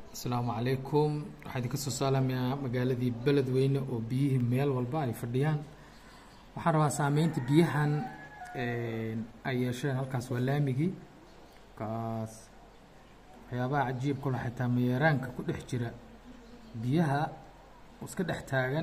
asalaamu calaykum waxaa idinka soo salaamayaa magaaladii beledweyne oo biyihii meel walba ay fadhiyaan waxaan rabaa saameynta biyahan ay yeesheen halkaas waa laamigii kaas waxyaabaha cajiibka la xitaa mayeeraanka ku dhex jira biyaha oo iska dhex taagan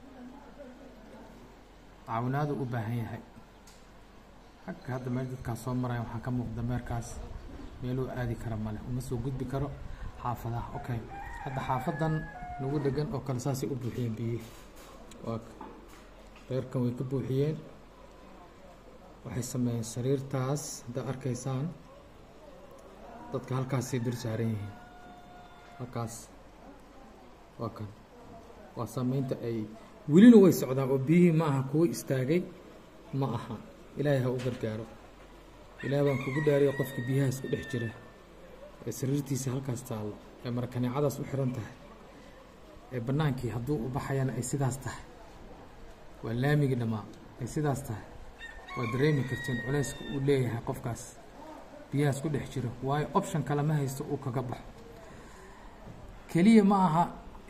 caawinaadu u baahan yahay xagga hadda meel dadkaas soo maraya waxaa ka muuqda meerkaas meeluu aadi kara male uma soo gudbi karo xaafadaha okay hadda xaafadan nagu dhegan oo kale saasay u buuxiyeen biyihii waa reerkan way ka buuxiyeen waxay sameeyeen sariirtaas haddaad arkaysaan dadka halkaasay dul saaran yihiin halkaas waa kan waa saameynta ay welina way socdaan oo biyihii ma aha kuwo istaagay ma aha ilaahay ha u gargaaro ilaah baan kugu dhaariyo qofka biyahaas ku dhex jira ee sariirtiisa halkaas taallo ee marakaneecadaas u xiran tahay ee bannaankii hadduu u baxayana ay sidaas tahay waa laamigii dhammaa ay sidaas tahay waa dareemi karteen culayska uu leeyahay qofkaas biyahaas ku dhex jiro waayo option kale ma haysto uu kaga baxo keliya ma aha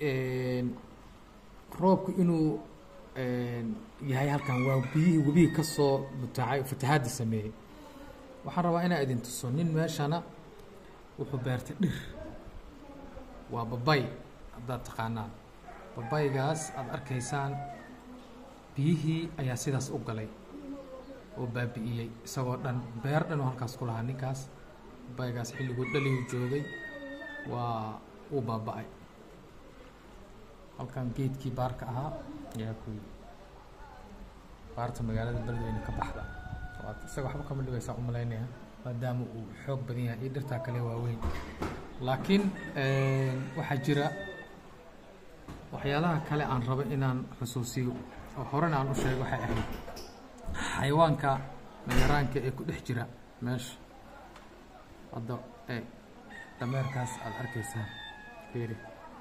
roobku inuu yahay halkan waa biyihii webihii ka soo mutaacay fatahaadda sameeyey waxaan rabaa inaa idin tuso nin meeshana wuxuu beertay dhir waa babay haddaad taqaanaan babaygaas aada arkaysaan biyihii ayaa sidaas u galay oo baabi'iyey isagoo dhan beer dhan oo halkaas ku lahaa ninkaas babaygaas xilliguu dhaliyu joogay waa uu baaba-ay halkan geedkii baarka ahaa ayaa ku yii baarta magaalada beledweyne ka baxda isaga waxba kama dhigaysaa u malaynaya maadaama uu xoog badan yahay iyo dhirtaa kale waaweyn laakiin waxaa jira waxyaalaha kale aan rabo inaan xusuusiyo oo horena aan u sheego waxay ahayd xayawaanka mayaraanka ee ku dhex jira meesha hadda e dameerkaas aada arkaysaan fiiri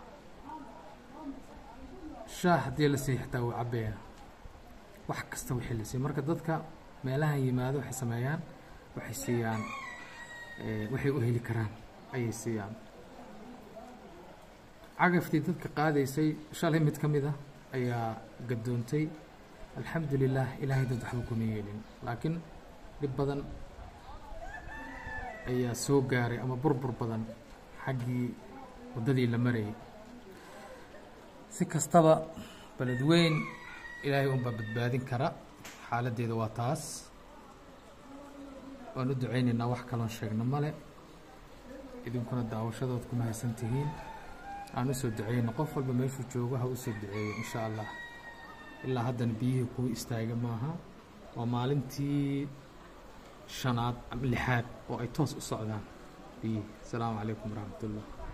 shaah haddii la siiy xitaa wuu cabaya wax kasta wixii la siiy marka dadka meelahan yimaado waxay sameeyaan waxay siiyaan waxay u heli karaan ayay siiyaan cagaftii dadka qaadaysay shalay mid ka mid ah ayaa gadoontay alxamdu lilah ilaahay dad waxba kuma yeelin laakiin dhib badan ayaa soo gaaray ama burbur badan xaggii waddadii la marayay si kastaba beledweyn ilaahay unbaa badbaadin kara xaaladdeeda waa taas waan u ducaynaynaa wax kaloon sheegno male idinkuna daawashadood kuma haysan tihiin aan usoo duceyno qof walba meeshuu joogo ha usoo duceeyo insha allah ilaa haddana biyihii kuwa istaaga maaha waa maalintii shanaad ama lixaad oo ay toos u socdaan biyihii asalaamu calaykum waraxmat ullah